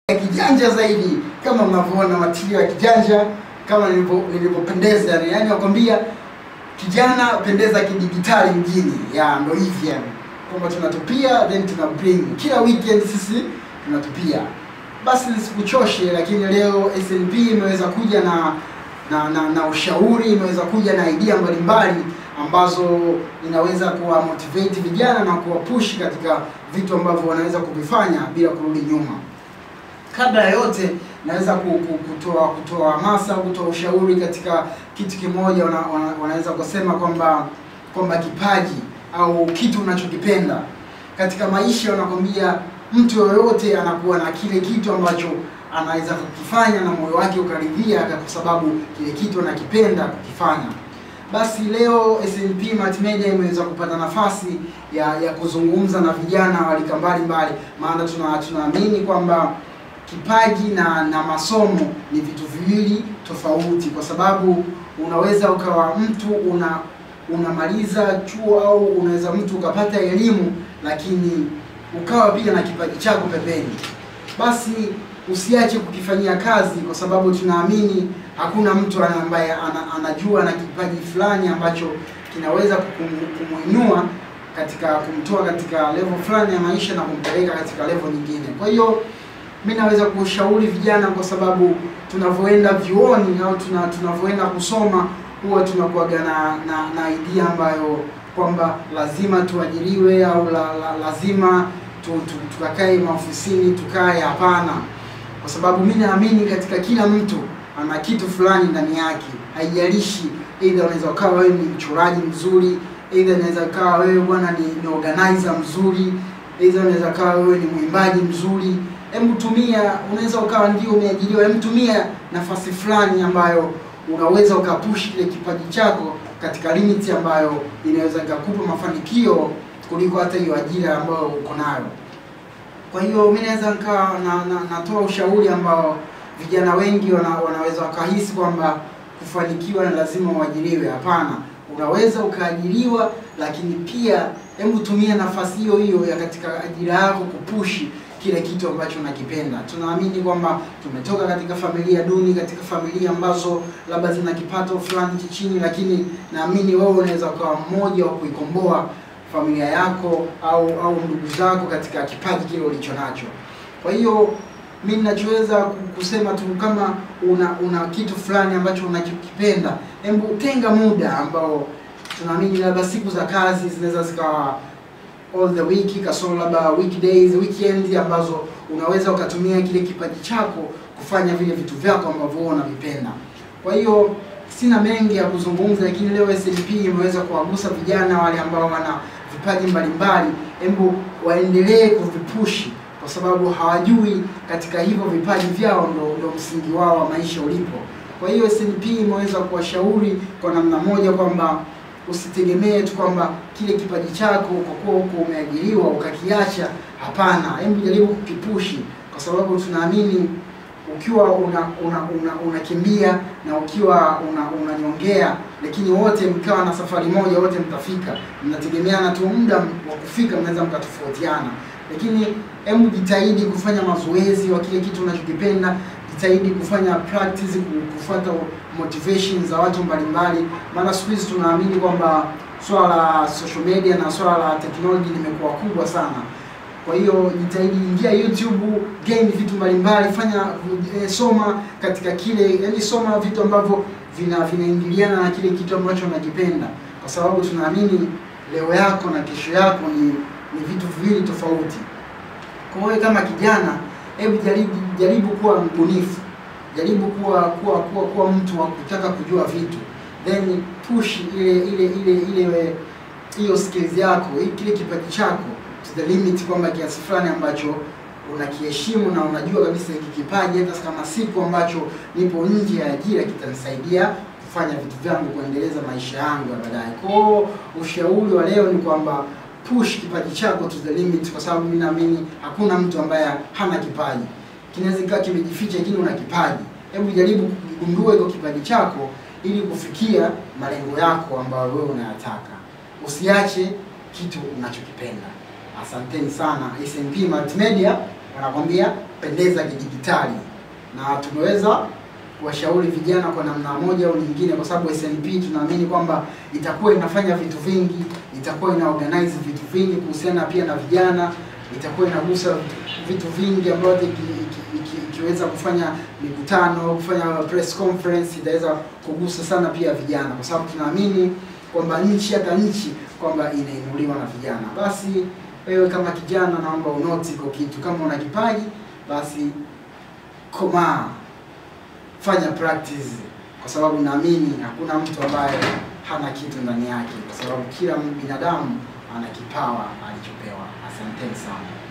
kijanja zaidi kama mnavyoona material ya kijanja kama nilivyo- nilivyopendeza yani yani nakwambia kijana pendeza kidigitali mjini ya ndo hivi yani kwamba tunatupia then tuna bring kila weekend sisi tunatupia basi nisikuchoshe lakini leo snp imeweza kuja na na, na, na ushauri imeweza kuja na idea mbalimbali ambazo inaweza kuwa motivate vijana na kuwapush katika vitu ambavyo wanaweza kuvifanya bila kurudi nyuma kabla ya yote naweza ku- ku- kutoa kutoa hamasa kutoa ushauri katika kitu kimoja wana, wana, wanaweza kusema kwamba kwamba kipaji au kitu unachokipenda katika maisha wanakwambia mtu yoyote anakuwa na kile kitu ambacho anaweza kukifanya na moyo wake ukaridhia kwa sababu kile kitu anakipenda kukifanya basi leo SNP Multimedia imeweza kupata nafasi ya ya kuzungumza na vijana wa rika mbalimbali maana tuna tunaamini kwamba kipaji na na masomo ni vitu viwili tofauti kwa sababu unaweza ukawa mtu una unamaliza chuo au unaweza mtu ukapata elimu lakini ukawa pia na kipaji chako pembeni basi usiache kukifanyia kazi kwa sababu tunaamini hakuna mtu ana- ambaye ana, anajua na kipaji fulani ambacho kinaweza kukum- kumuinua katika kumtoa katika level fulani ya maisha na kumpeleka katika level nyingine kwa hiyo mi naweza kushauri vijana kwa sababu tunavyoenda vyuoni au tuna tunavyoenda kusoma huwa tunakuwaga na, na, na idea ambayo kwamba lazima tuajiriwe au la, la, lazima tu, tu, tukakae maofisini tukae hapana kwa sababu mi naamini katika kila mtu ana kitu fulani ndani yake haijalishi either unaweza ukawa wewe ni mchoraji mzuri either unaweza ukawa wewe bwana ni, ni organizer mzuri either unaweza ukawa wewe ni mwimbaji mzuri hebu tumia unaweza ukawa ndio umeajiriwa hebu tumia nafasi fulani ambayo unaweza ukapush kile kipaji chako katika limit ambayo inaweza ikakupa mafanikio kuliko hata hiyo ajira ambayo uko nayo kwa hiyo mi naweza nikawa na, na, natoa ushauri ambao vijana wengi wana, wanaweza wakahisi kwamba kufanikiwa ni lazima uajiriwe hapana unaweza ukaajiriwa lakini pia hebu tumia nafasi hiyo hiyo ya katika ajira yako kupushi kile kitu ambacho unakipenda tunaamini kwamba tumetoka katika familia duni katika familia ambazo labda zina kipato fulani cha chini lakini naamini wewe unaweza ukawa mmoja wa kuikomboa familia yako au au ndugu zako katika kipaji kile ulicho nacho kwa hiyo mi ninachoweza ku- kusema tu kama una una kitu fulani ambacho unachokipenda hebu tenga muda ambao tunaamini labda siku za kazi zinaweza zikawa all the week kasoro labda weekdays weekend ambazo unaweza ukatumia kile kipaji chako kufanya vile vitu vyako ambavyo wewe unavipenda kwa hiyo sina mengi ya kuzungumza lakini leo SNP imeweza kuwagusa vijana wale ambao wana vipaji mbalimbali hebu waendelee kuvipushi kwa sababu hawajui katika hivyo vipaji vyao ndo, ndo msingi wao wa maisha ulipo kwa hiyo SNP imeweza kuwashauri kwa namna moja kwamba usitegemee tu kwamba kile kipaji chako kwa kuwa huko umeajiriwa ukakiacha hapana hebu jaribu kukipushi kwa sababu tunaamini ukiwa una una una unakimbia na ukiwa una unanyongea lakini wote mkawa na safari moja wote mtafika mnategemeana tu muda wa kufika mnaweza mkatofautiana lakini hebu jitahidi kufanya mazoezi wa kile kitu unachokipenda jitahidi kufanya practice ku- kufuata motivation za watu mbalimbali maana siku hizi tunaamini kwamba swala la social media na swala la technology limekuwa kubwa sana kwa hiyo jitahidi ingia youtube gain vitu mbalimbali fanya eh, soma katika kile yani soma vitu ambavyo vina vinaingiliana na kile kitu ambacho unakipenda kwa sababu tunaamini leo yako na kesho yako ni ni vitu viwili tofauti kwa hiyo kama kijana hebu jaribu jaribu kuwa mbunifu jaribu kuwa kuwa kuwa kuwa mtu wa kutaka kujua vitu then push ile ile ile ile hiyo skills yako hii- kile kipaji chako to the limit kwamba kiasi fulani ambacho unakiheshimu na unajua kabisa hiki kipaji hata kama siku ambacho nipo nje ya ajira kitanisaidia kufanya vitu vyangu kuendeleza maisha yangu ya baadaye kwao ushauri wa leo ni kwamba push kipaji chako to the limit kwa sababu mimi naamini hakuna mtu ambaye hana kipaji kinaweza ikawa kimejificha lakini una kipaji hebu jaribu kugundua hiko kipaji chako ili kufikia malengo yako ambayo wewe unayataka usiache kitu unachokipenda asanteni sana snp multimedia wanakwambia pendeza kidigitali, na tumeweza kuwashauri vijana kwa namna moja au nyingine, kwa sababu SNP tunaamini kwamba itakuwa inafanya vitu vingi, itakuwa ina organize vitu vingi kuhusiana pia na vijana, itakuwa inagusa vitu vingi ambavyo iki- iki- iki- ikiweza kufanya mikutano, kufanya press conference, itaweza kugusa sana pia vijana, kwa sababu tunaamini kwamba nchi hata nchi kwamba inainuliwa na vijana. Basi wewe kama kijana, naomba unoti kwa kitu, kama una kipaji basi komaa, fanya practice, kwa sababu naamini hakuna mtu ambaye hana kitu ndani yake, kwa sababu kila binadamu ana kipawa alichopewa. Asanteni sana.